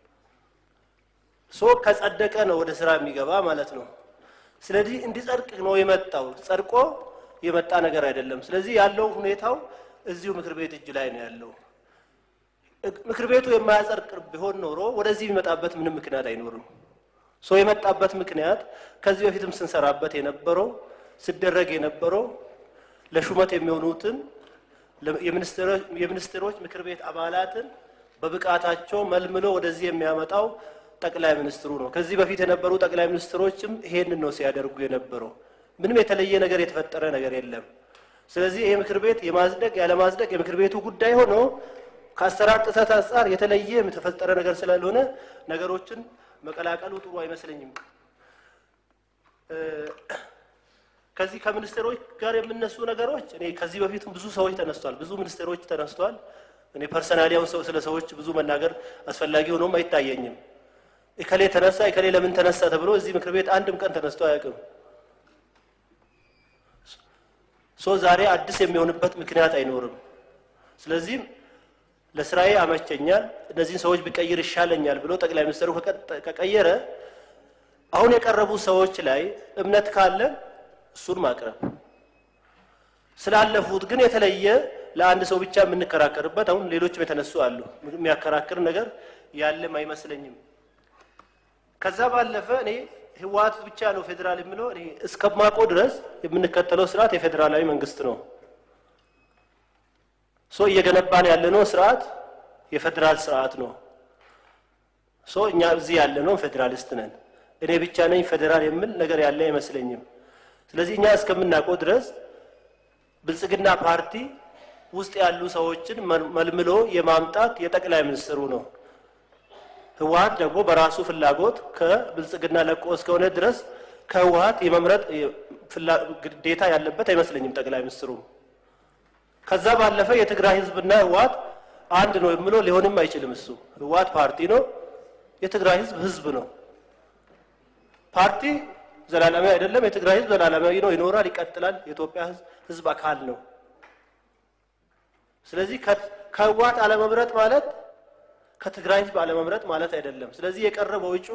ሶ ከጸደቀ ነው ወደ ስራ የሚገባ ማለት ነው። ስለዚህ እንዲጸድቅ ነው የመጣው። ጸድቆ የመጣ ነገር አይደለም። ስለዚህ ያለው ሁኔታው እዚሁ ምክር ቤት እጅ ላይ ነው ያለው። እግ- ምክር ቤቱ የማያጸድቅ ቢሆን ኖሮ ወደዚህ የሚመጣበት ምንም ምክንያት አይኖርም። ሶ የመጣበት ምክንያት ከዚህ በፊትም ስንሰራበት የነበረው ሲደረግ የነበረው ለሹመት የሚሆኑትን ለ- የሚኒስትሮ- የሚኒስትሮች ምክር ቤት አባላትን በብቃታቸው መልምሎ ወደዚህ የሚያመጣው ጠቅላይ ሚኒስትሩ ነው። ከዚህ በፊት የነበሩ ጠቅላይ ሚኒስትሮችም ይሄንን ነው ሲያደርጉ የነበረው። ምንም የተለየ ነገር የተፈጠረ ነገር የለም። ስለዚህ ይሄ ምክር ቤት የማጽደቅ ያለማጽደቅ የምክር ቤቱ ጉዳይ ሆኖ ከአሰራር ጥሰት አንጻር የተለየ የተፈጠረ ነገር ስላልሆነ ነገሮችን መቀላቀሉ ጥሩ አይመስለኝም። እ፣ ከዚህ ከሚኒስቴሮች ጋር የምነሱ ነገሮች እኔ ከዚህ በፊትም ብዙ ሰዎች ተነስቷል፣ ብዙ ሚኒስቴሮች ተነስቷል። እኔ ፐርሰናሊ አሁን ሰው ስለ ሰዎች ብዙ መናገር አስፈላጊ ሆኖም አይታየኝም። እከሌ ተነሳ እከሌ ለምን ተነሳ ተብሎ እዚህ ምክር ቤት አንድም ቀን ተነስቶ አያውቅም። ሶ ዛሬ አዲስ የሚሆንበት ምክንያት አይኖርም። ስለዚህም ለስራዬ አመቸኛል፣ እነዚህን ሰዎች ቢቀይር ይሻለኛል ብሎ ጠቅላይ ሚኒስትሩ ከቀጠ- ከቀየረ አሁን የቀረቡ ሰዎች ላይ እምነት ካለን እሱን ማቅረብ ስላለፉት ግን የተለየ ለአንድ ሰው ብቻ የምንከራከርበት አሁን ሌሎችም የተነሱ አሉ። የሚያከራክር ነገር ያለም አይመስለኝም። ከዛ ባለፈ እኔ ህወሓት ብቻ ነው ፌዴራል የምለው እኔ እስከማውቀው ድረስ የምንከተለው ስርዓት የፌዴራላዊ መንግስት ነው። ሶ እየገነባን ያለነው ስርዓት የፌዴራል ስርዓት ነው። ሶ እኛ እዚህ ያለነው ፌዴራሊስት ነን። እኔ ብቻ ነኝ ፌዴራል የሚል ነገር ያለ አይመስለኝም። ስለዚህ እኛ እስከምናውቀው ድረስ ብልጽግና ፓርቲ ውስጥ ያሉ ሰዎችን መል- መልምሎ የማምጣት የጠቅላይ ሚኒስትሩ ነው። ህወሓት ደግሞ በራሱ ፍላጎት ከብልጽግና ለቆ እስከሆነ ድረስ ከህወሓት የመምረጥ የ- ፍላ- ግዴታ ያለበት አይመስለኝም ጠቅላይ ሚኒስትሩ። ከዛ ባለፈ የትግራይ ህዝብና ህወሓት አንድ ነው የምለው ሊሆንም አይችልም። እሱ ህወሓት ፓርቲ ነው፣ የትግራይ ህዝብ ህዝብ ነው። ፓርቲ ዘላለማዊ አይደለም። የትግራይ ህዝብ ዘላለማዊ ነው፣ ይኖራል፣ ይቀጥላል። የኢትዮጵያ ህዝብ ህዝብ አካል ነው። ስለዚህ ከ- ከህወሓት አለመምረጥ ማለት ከትግራይ ህዝብ አለመምረጥ ማለት አይደለም። ስለዚህ የቀረበው እጩ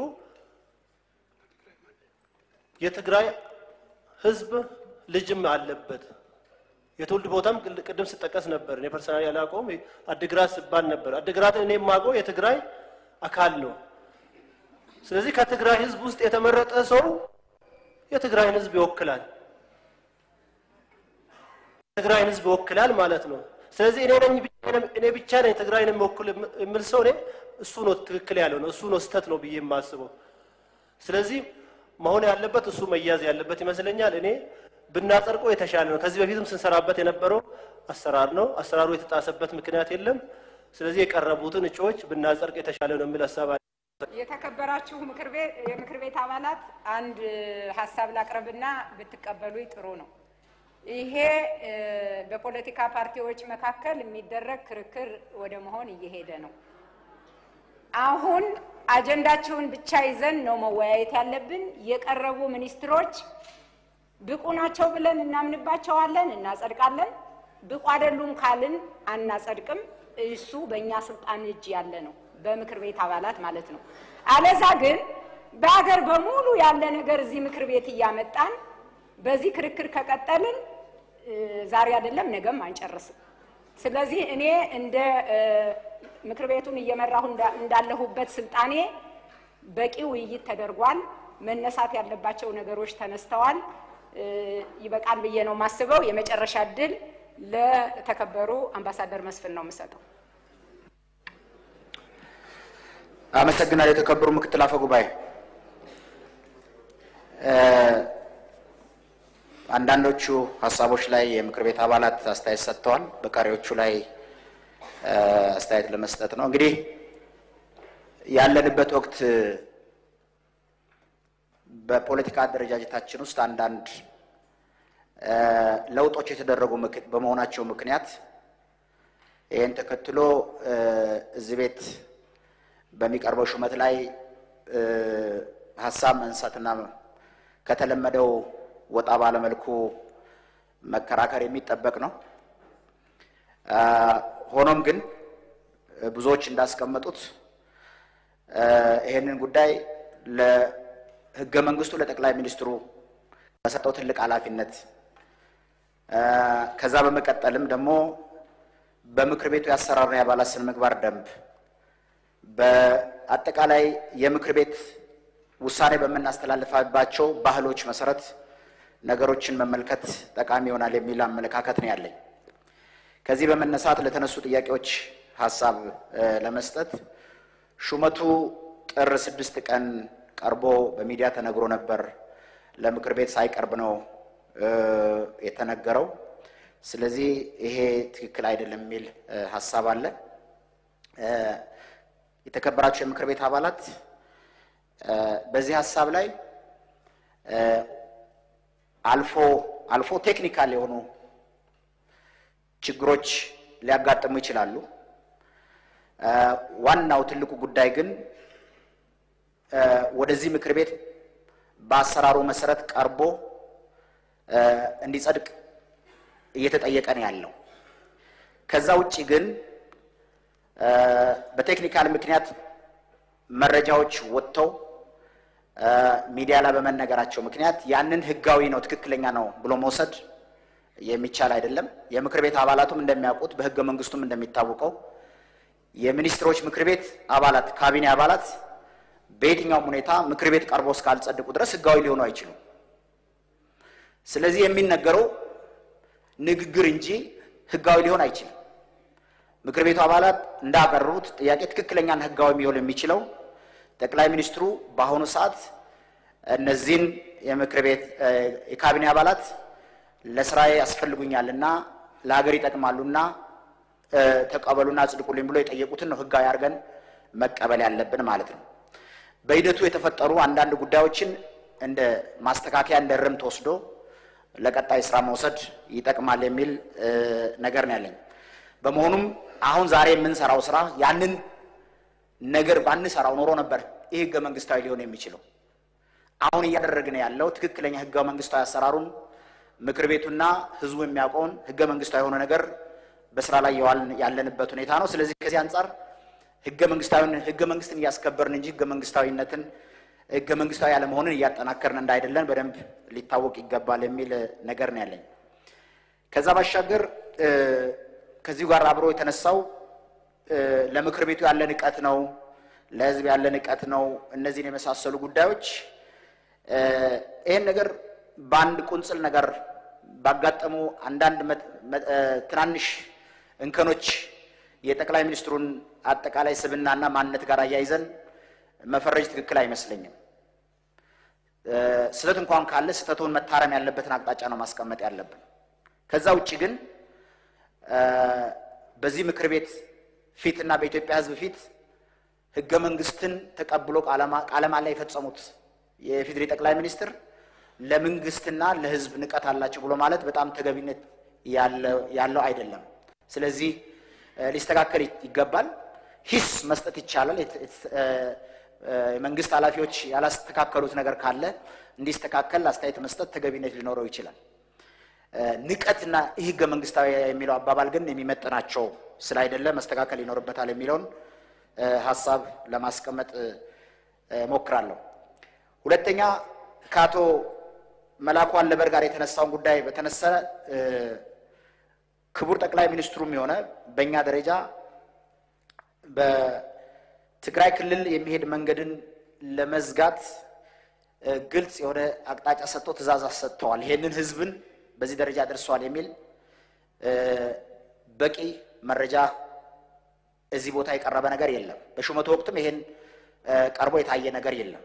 የትግራይ ህዝብ ልጅም አለበት። የትውልድ ቦታም ቅል- ቅድም ስጠቀስ ነበር። እኔ ፐርሰናሊ ያላውቀውም አድግራት ሲባል ነበር። አድግራት እኔ የማውቀው የትግራይ አካል ነው። ስለዚህ ከትግራይ ህዝብ ውስጥ የተመረጠ ሰው የትግራይን ህዝብ ይወክላል። ትግራይን ህዝብ ይወክላል ማለት ነው። ስለዚህ እኔ ነኝ እኔ ብቻ ነኝ ትግራይን የሚወክል የምል ሰው እኔ እሱ ነው ትክክል ያለው ነው እሱ ነው ስህተት ነው ብዬ የማስበው። ስለዚህ መሆን ያለበት እሱ መያዝ ያለበት ይመስለኛል። እኔ ብናጸድቀው የተሻለ ነው። ከዚህ በፊትም ስንሰራበት የነበረው አሰራር ነው። አሰራሩ የተጣሰበት ምክንያት የለም። ስለዚህ የቀረቡትን እጩዎች ብናጸድቅ የተሻለ ነው የሚል ሀሳብ አለ። የተከበራችሁ ምክር ቤት የምክር ቤት አባላት አንድ ሀሳብ ላቅርብና ብትቀበሉኝ ጥሩ ነው። ይሄ እ፣ በፖለቲካ ፓርቲዎች መካከል የሚደረግ ክርክር ወደ መሆን እየሄደ ነው። አሁን አጀንዳቸውን ብቻ ይዘን ነው መወያየት ያለብን። የቀረቡ ሚኒስትሮች ብቁ ናቸው ብለን እናምንባቸዋለን፣ እናጸድቃለን። ብቁ አይደሉም ካልን አናጸድቅም። እሱ በእኛ ስልጣን እጅ ያለ ነው፣ በምክር ቤት አባላት ማለት ነው። አለዛ ግን በሀገር በሙሉ ያለ ነገር እዚህ ምክር ቤት እያመጣን በዚህ ክርክር ከቀጠልን እ፣ ዛሬ አይደለም ነገም አንጨርስም። ስለዚህ እኔ እንደ እ፣ ምክር ቤቱን እየመራሁ እንዳ- እንዳለሁበት ስልጣኔ በቂ ውይይት ተደርጓል። መነሳት ያለባቸው ነገሮች ተነስተዋል። እ፣ ይበቃል ብዬ ነው የማስበው። የመጨረሻ እድል ለተከበሩ አምባሳደር መስፍን ነው የምሰጠው። አመሰግናለሁ። የተከበሩ ምክትል አፈ ጉባኤ እ፣ አንዳንዶቹ ሀሳቦች ላይ የምክር ቤት አባላት አስተያየት ሰጥተዋል። በቀሪዎቹ ላይ እ፣ አስተያየት ለመስጠት ነው። እንግዲህ ያለንበት ወቅት በፖለቲካ አደረጃጀታችን ውስጥ አንዳንድ እ፣ ለውጦች የተደረጉ ምክ- በመሆናቸው ምክንያት ይህን ተከትሎ እ፣ እዚህ ቤት በሚቀርበው ሹመት ላይ እ፣ ሀሳብ መንሳትና ከተለመደው ወጣ ባለመልኩ መከራከር የሚጠበቅ ነው። አ፣ ሆኖም ግን እ፣ ብዙዎች እንዳስቀመጡት እ፣ ይህንን ጉዳይ ለሕገ መንግስቱ ለጠቅላይ ሚኒስትሩ በሰጠው ትልቅ ኃላፊነት እ፣ ከዛ በመቀጠልም ደግሞ በምክር ቤቱ የአሰራርና የአባላት ስነ ምግባር ደንብ በአጠቃላይ የምክር ቤት ውሳኔ በምናስተላልፋባቸው ባህሎች መሰረት ነገሮችን መመልከት ጠቃሚ ይሆናል የሚል አመለካከት ነው ያለኝ። ከዚህ በመነሳት ለተነሱ ጥያቄዎች ሀሳብ እ፣ ለመስጠት ሹመቱ ጥር ስድስት ቀን ቀርቦ በሚዲያ ተነግሮ ነበር። ለምክር ቤት ሳይቀርብ ነው እ፣ የተነገረው። ስለዚህ ይሄ ትክክል አይደለም የሚል እ፣ ሀሳብ አለ። እ፣ የተከበራቸው የምክር ቤት አባላት እ፣ በዚህ ሀሳብ ላይ እ፣ አልፎ አልፎ ቴክኒካል የሆኑ ችግሮች ሊያጋጥሙ ይችላሉ። እ፣ ዋናው ትልቁ ጉዳይ ግን እ፣ ወደዚህ ምክር ቤት በአሰራሩ መሰረት ቀርቦ እ፣ እንዲጸድቅ እየተጠየቀ ነው ያለው። ከዛ ውጭ ግን እ፣ በቴክኒካል ምክንያት መረጃዎች ወጥተው እ፣ ሚዲያ ላይ በመነገራቸው ምክንያት ያንን ህጋዊ ነው ትክክለኛ ነው ብሎ መውሰድ የሚቻል አይደለም። የምክር ቤት አባላቱም እንደሚያውቁት በህገ መንግስቱም እንደሚታወቀው የሚኒስትሮች ምክር ቤት አባላት ካቢኔ አባላት በየትኛውም ሁኔታ ምክር ቤት ቀርቦ እስካልጸድቁ ድረስ ህጋዊ ሊሆኑ አይችሉም። ስለዚህ የሚነገረው ንግግር እንጂ ህጋዊ ሊሆን አይችልም። ምክር ቤቱ አባላት እንዳቀረቡት ጥያቄ ትክክለኛና ህጋዊ ሊሆን የሚችለው ጠቅላይ ሚኒስትሩ በአሁኑ ሰዓት እነዚህን የምክር ቤት እ፣ የካቢኔ አባላት ለስራዬ ያስፈልጉኛልና ለሀገር ይጠቅማሉና እ፣ ተቀበሉና አጽድቁልኝ ብሎ የጠየቁትን ነው ህጋዊ አድርገን መቀበል ያለብን ማለት ነው። በሂደቱ የተፈጠሩ አንዳንድ ጉዳዮችን እንደ ማስተካከያ እንደ ርምት ወስዶ ለቀጣይ ስራ መውሰድ ይጠቅማል የሚል እ፣ ነገር ነው ያለኝ። በመሆኑም አሁን ዛሬ የምንሰራው ስራ ያንን ነገር ባንሰራው ኖሮ ነበር ይህ ህገ መንግስታዊ ሊሆን የሚችለው። አሁን እያደረግን ያለው ትክክለኛ ህገ መንግስታዊ አሰራሩን ምክር ቤቱና ህዝቡ የሚያውቀውን ህገ መንግስታዊ የሆነ ነገር በስራ ላይ የዋልን ያለንበት ሁኔታ ነው። ስለዚህ ከዚህ አንጻር ህገ መንግስታዊን ህገ መንግስትን እያስከበርን እንጂ ህገ መንግስታዊነትን ህገ መንግስታዊ ያለመሆንን እያጠናከርን እንዳይደለን በደንብ ሊታወቅ ይገባል የሚል ነገር ነው ያለኝ። ከዛ ባሻገር እ፣ ከዚሁ ጋር አብሮ የተነሳው እ፣ ለምክር ቤቱ ያለ ንቀት ነው፣ ለህዝብ ያለ ንቀት ነው። እነዚህን የመሳሰሉ ጉዳዮች እ፣ ይህን ነገር በአንድ ቁንጽል ነገር ባጋጠሙ አንዳንድ መ- መ- እ፣ ትናንሽ እንከኖች የጠቅላይ ሚኒስትሩን አጠቃላይ ስብዕናና ማንነት ጋር አያይዘን መፈረጅ ትክክል አይመስለኝም። ስህተት እንኳን ካለ ስህተቱን መታረም ያለበትን አቅጣጫ ነው ማስቀመጥ ያለብን። ከዛ ውጭ ግን በዚህ ምክር ቤት ፊት እና በኢትዮጵያ ሕዝብ ፊት ህገ መንግስትን ተቀብሎ ቃለ መሃላ የፈጸሙት የኢፌዴሪ ጠቅላይ ሚኒስትር ለመንግስትና ለህዝብ ንቀት አላቸው ብሎ ማለት በጣም ተገቢነት ያለው አይደለም። ስለዚህ ሊስተካከል ይገባል። ሂስ መስጠት ይቻላል። የመንግስት ኃላፊዎች ያላስተካከሉት ነገር ካለ እንዲስተካከል አስተያየት መስጠት ተገቢነት ሊኖረው ይችላል። ንቀትና ይህ ህገ መንግስታዊ የሚለው አባባል ግን የሚመጥናቸው ስላይደለ መስተካከል ይኖርበታል የሚለውን ሀሳብ ለማስቀመጥ ሞክራለሁ። ሁለተኛ ከአቶ መላኩ አለበር ጋር የተነሳውን ጉዳይ በተነሳ ክቡር ጠቅላይ ሚኒስትሩም የሆነ በእኛ ደረጃ በትግራይ ክልል የሚሄድ መንገድን ለመዝጋት ግልጽ የሆነ አቅጣጫ ሰጥቶ ትዕዛዝ ሰጥተዋል። ይሄንን ህዝብን በዚህ ደረጃ ደርሰዋል የሚል በቂ መረጃ እዚህ ቦታ የቀረበ ነገር የለም። በሹመቱ ወቅትም ይሄን ቀርቦ የታየ ነገር የለም።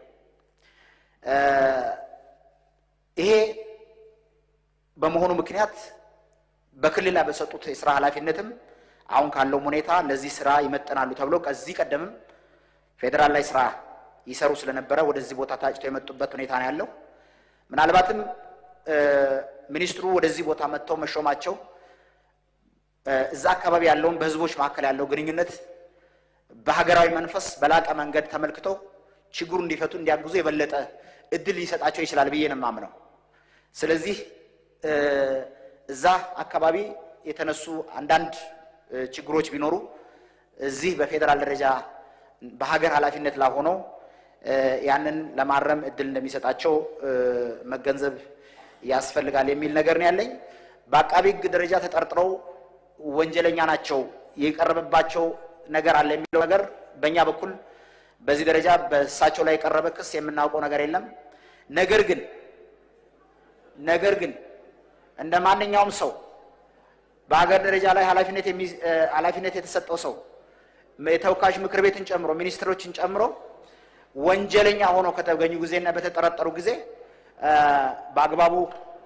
ይሄ በመሆኑ ምክንያት በክልል ላይ በሰጡት የስራ ኃላፊነትም አሁን ካለውም ሁኔታ ለዚህ ስራ ይመጠናሉ ተብሎ ከዚህ ቀደምም ፌዴራል ላይ ስራ ይሰሩ ስለነበረ ወደዚህ ቦታ ታጭተው የመጡበት ሁኔታ ነው ያለው። ምናልባትም ሚኒስትሩ ወደዚህ ቦታ መጥተው መሾማቸው እዛ አካባቢ ያለውን በህዝቦች መካከል ያለው ግንኙነት በሀገራዊ መንፈስ በላቀ መንገድ ተመልክተው ችግሩ እንዲፈቱ እንዲያግዙ የበለጠ እድል ሊሰጣቸው ይችላል ብዬ ነው የማምነው። ስለዚህ እዛ አካባቢ የተነሱ አንዳንድ ችግሮች ቢኖሩ እዚህ በፌዴራል ደረጃ በሀገር ኃላፊነት ላይ ሆነው ያንን ለማረም እድል እንደሚሰጣቸው መገንዘብ ያስፈልጋል የሚል ነገር ነው ያለኝ። በአቃቢ ሕግ ደረጃ ተጠርጥረው ወንጀለኛ ናቸው የቀረበባቸው ነገር አለ የሚለው ነገር በእኛ በኩል በዚህ ደረጃ በእሳቸው ላይ የቀረበ ክስ የምናውቀው ነገር የለም። ነገር ግን ነገር ግን እንደ ማንኛውም ሰው በሀገር ደረጃ ላይ ኃላፊነት ኃላፊነት የተሰጠው ሰው የተወካዮች ምክር ቤትን ጨምሮ ሚኒስትሮችን ጨምሮ ወንጀለኛ ሆነው ከተገኙ ጊዜና በተጠረጠሩ ጊዜ በአግባቡ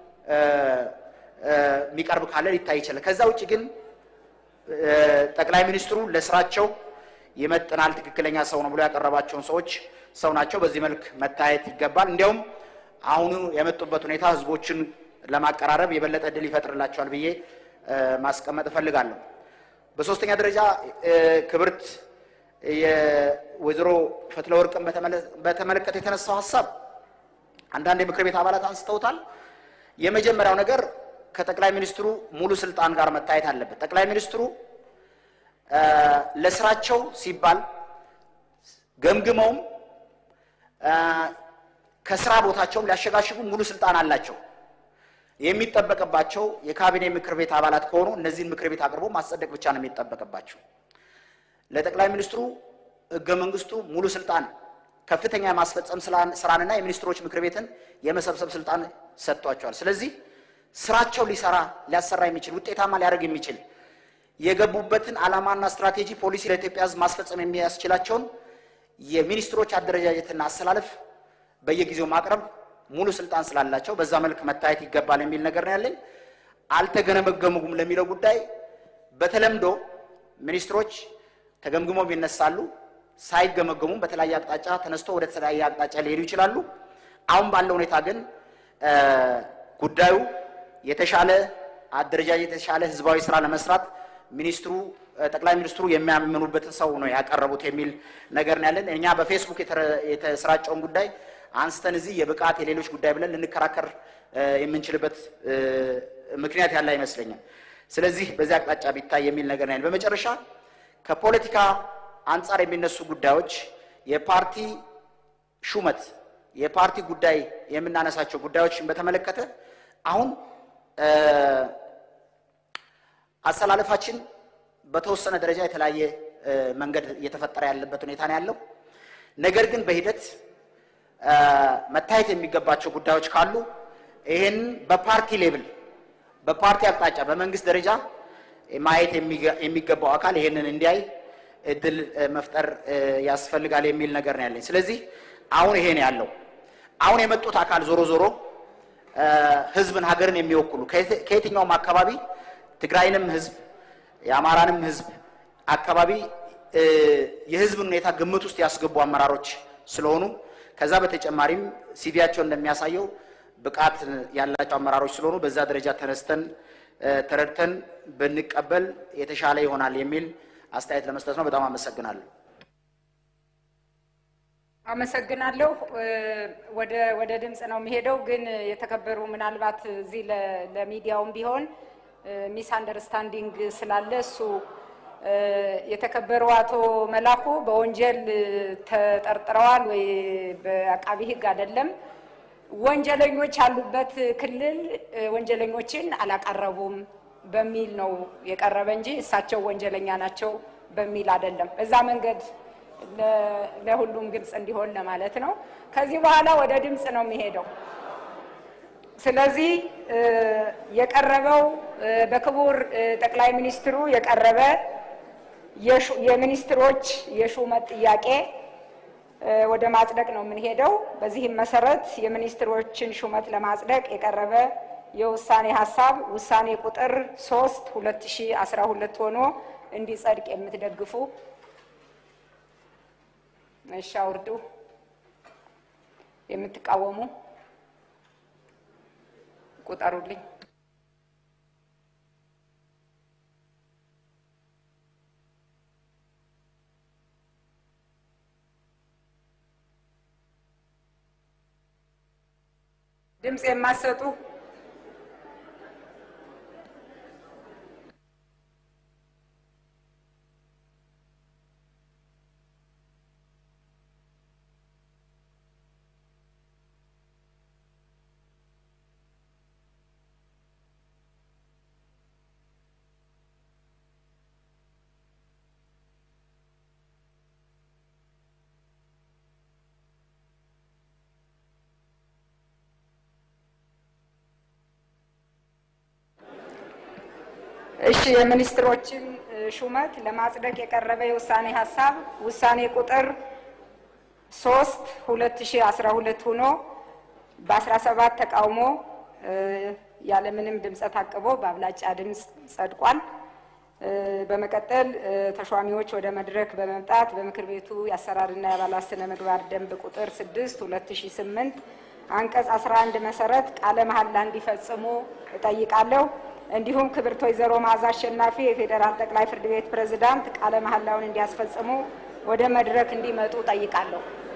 የሚቀርብ ካለ ሊታይ ይችላል። ከዛ ውጭ ግን ጠቅላይ ሚኒስትሩ ለስራቸው ይመጥናል፣ ትክክለኛ ሰው ነው ብሎ ያቀረባቸውን ሰዎች ሰው ናቸው፣ በዚህ መልክ መታየት ይገባል። እንዲያውም አሁኑ የመጡበት ሁኔታ ህዝቦችን ለማቀራረብ የበለጠ እድል ይፈጥርላቸዋል ብዬ ማስቀመጥ እፈልጋለሁ። በሶስተኛ ደረጃ ክብርት የወይዘሮ ፈትለወርቅን በተመለከተ የተነሳው ሀሳብ አንዳንድ የምክር ቤት አባላት አንስተውታል። የመጀመሪያው ነገር ከጠቅላይ ሚኒስትሩ ሙሉ ስልጣን ጋር መታየት አለበት። ጠቅላይ ሚኒስትሩ ለስራቸው ሲባል ገምግመውም ከስራ ቦታቸውም ሊያሸጋሽጉ ሙሉ ስልጣን አላቸው። የሚጠበቅባቸው የካቢኔ ምክር ቤት አባላት ከሆኑ እነዚህን ምክር ቤት አቅርቦ ማጸደቅ ብቻ ነው የሚጠበቅባቸው። ለጠቅላይ ሚኒስትሩ ህገ መንግስቱ ሙሉ ስልጣን ከፍተኛ የማስፈጸም ስራንና የሚኒስትሮች ምክር ቤትን የመሰብሰብ ስልጣን ሰጥቷቸዋል። ስለዚህ ስራቸው ሊሰራ ሊያሰራ የሚችል ውጤታማ ሊያደርግ የሚችል የገቡበትን ዓላማና ስትራቴጂ ፖሊሲ ለኢትዮጵያ ህዝብ ማስፈጸም የሚያስችላቸውን የሚኒስትሮች አደረጃጀትና አሰላለፍ በየጊዜው ማቅረብ ሙሉ ስልጣን ስላላቸው በዛ መልክ መታየት ይገባል የሚል ነገር ነው ያለኝ። አልተገመገሙም ለሚለው ጉዳይ በተለምዶ ሚኒስትሮች ተገምግሞም ይነሳሉ፣ ሳይገመገሙም በተለያየ አቅጣጫ ተነስቶ ወደ ተለያየ አቅጣጫ ሊሄዱ ይችላሉ። አሁን ባለው ሁኔታ ግን ጉዳዩ የተሻለ አደረጃጀት የተሻለ ህዝባዊ ስራ ለመስራት ሚኒስትሩ ጠቅላይ ሚኒስትሩ የሚያምኑበትን ሰው ነው ያቀረቡት የሚል ነገር ነው ያለን። እኛ በፌስቡክ የተሰራጨውን ጉዳይ አንስተን እዚህ የብቃት የሌሎች ጉዳይ ብለን ልንከራከር የምንችልበት ምክንያት ያለ አይመስለኛል። ስለዚህ በዚህ አቅጣጫ ቢታይ የሚል ነገር ነው። በመጨረሻ ከፖለቲካ አንጻር የሚነሱ ጉዳዮች የፓርቲ ሹመት፣ የፓርቲ ጉዳይ የምናነሳቸው ጉዳዮችን በተመለከተ አሁን አሰላለፋችን በተወሰነ ደረጃ የተለያየ መንገድ እየተፈጠረ ያለበት ሁኔታ ነው ያለው። ነገር ግን በሂደት መታየት የሚገባቸው ጉዳዮች ካሉ ይህን በፓርቲ ሌብል በፓርቲ አቅጣጫ በመንግስት ደረጃ ማየት የሚገ- የሚገባው አካል ይሄንን እንዲያይ እድል እ፣ መፍጠር እ፣ ያስፈልጋል የሚል ነገር ነው ያለኝ። ስለዚህ አሁን ይሄ ነው ያለው። አሁን የመጡት አካል ዞሮ ዞሮ እ፣ ህዝብን፣ ሀገርን የሚወክሉ ከየት- ከየትኛውም አካባቢ ትግራይንም ህዝብ የአማራንም ህዝብ አካባቢ እ፣ የህዝብን ሁኔታ ግምት ውስጥ ያስገቡ አመራሮች ስለሆኑ ከዛ በተጨማሪም ሲቪያቸው እንደሚያሳየው ብቃት ያላቸው አመራሮች ስለሆኑ በዛ ደረጃ ተነስተን እ፣ ተረድተን ብንቀበል የተሻለ ይሆናል የሚል አስተያየት ለመስጠት ነው። በጣም አመሰግናለሁ። አመሰግናለሁ። እ፣ ወደ ወደ ድምፅ ነው የሚሄደው። ግን የተከበሩ ምናልባት እዚህ ለ- ለሚዲያውም ቢሆን ሚስ አንደርስታንዲንግ ስላለ እሱ እ፣ የተከበሩ አቶ መላኩ በወንጀል ተጠርጥረዋል ወይ በአቃቢ ሕግ አይደለም ወንጀለኞች ያሉበት ክልል እ፣ ወንጀለኞችን አላቀረቡም በሚል ነው የቀረበ እንጂ እሳቸው ወንጀለኛ ናቸው በሚል አይደለም። በዛ መንገድ ለ- ለሁሉም ግልጽ እንዲሆን ለማለት ነው። ከዚህ በኋላ ወደ ድምፅ ነው የሚሄደው። ስለዚህ እ፣ የቀረበው እ፣ በክቡር እ፣ ጠቅላይ ሚኒስትሩ የቀረበ የሹ- የሚኒስትሮች የሹመት ጥያቄ እ፣ ወደ ማጽደቅ ነው የምንሄደው። በዚህም መሰረት የሚኒስትሮችን ሹመት ለማጽደቅ የቀረበ የውሳኔ ሀሳብ ውሳኔ ቁጥር ሶስት ሁለት ሺ አስራ ሁለት ሆኖ እንዲጸድቅ የምትደግፉ እሺ አውርዱ። የምትቃወሙ ቁጠሩልኝ። ድምፅ የማሰጡ እሺ የሚኒስትሮችን እ፣ ሹመት ለማጽደቅ የቀረበ የውሳኔ ሀሳብ ውሳኔ ቁጥር ሶስት ሁለት ሺ አስራ ሁለት ሆኖ በአስራ ሰባት ተቃውሞ እ፣ ያለምንም ድምፀ ታቅቦ በአብላጫ ድምፅ ጸድቋል። እ፣ በመቀጠል እ፣ ተሿሚዎች ወደ መድረክ በመምጣት በምክር ቤቱ የአሰራርና የአባላት ስነ ምግባር ደንብ ቁጥር ስድስት ሁለት ሺ ስምንት አንቀጽ አስራ አንድ መሰረት ቃለ መሐላ እንዲፈጽሙ እጠይቃለሁ። እንዲሁም ክብርት ወይዘሮ መዓዛ አሸናፊ የፌዴራል ጠቅላይ ፍርድ ቤት ፕሬዝዳንት ቃለ መሐላውን እንዲያስፈጽሙ ወደ መድረክ እንዲመጡ ጠይቃለሁ።